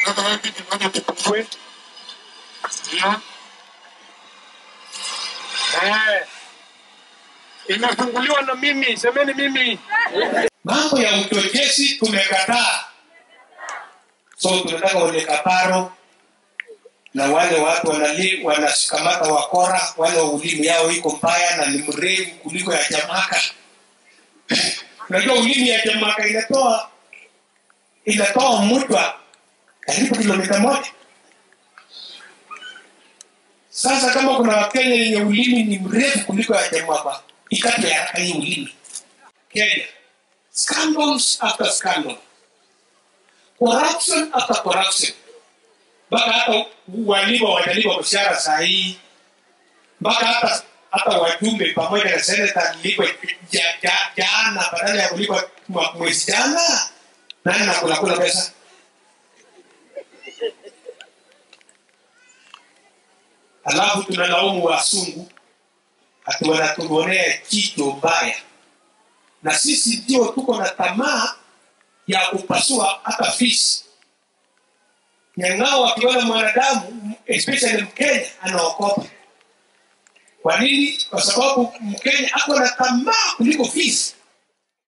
Sasa wewe kitu moja tupungue. Ndio. Eh. Imefunguliwa na mimi, semeni mimi. mambo ya uchochezi tumekataa so tunataka wenye kaparo na wale watu wanali wanashikamata wakora wale wa ulimi yao iko mbaya na ni mrefu kuliko ya jamaka unajua ulimi ya jamaka inatoa inatoa mutwa karibu kilomita moja sasa kama kuna wakenya yenye ulimi ni mrefu kuliko ya jamaka ikatwe haraka hii ulimi kenya scandals after scandal, corruption after corruption, mpaka hata walimu watalipa mshahara saa hii, mpaka hata hata wajumbe pamoja na seneta lipwe ja- ja- jana badala ya kulipa mwa- mwezi jana. Nani nakula kula pesa? Alafu tunalaumu wasungu ati wanatuonea jicho mbaya na sisi ndio tuko na tamaa ya kupasua hata fisi nyang'ao wakiona mwanadamu especially mkenya anaokopa kwa nini kwa sababu mkenya ako na tamaa kuliko fisi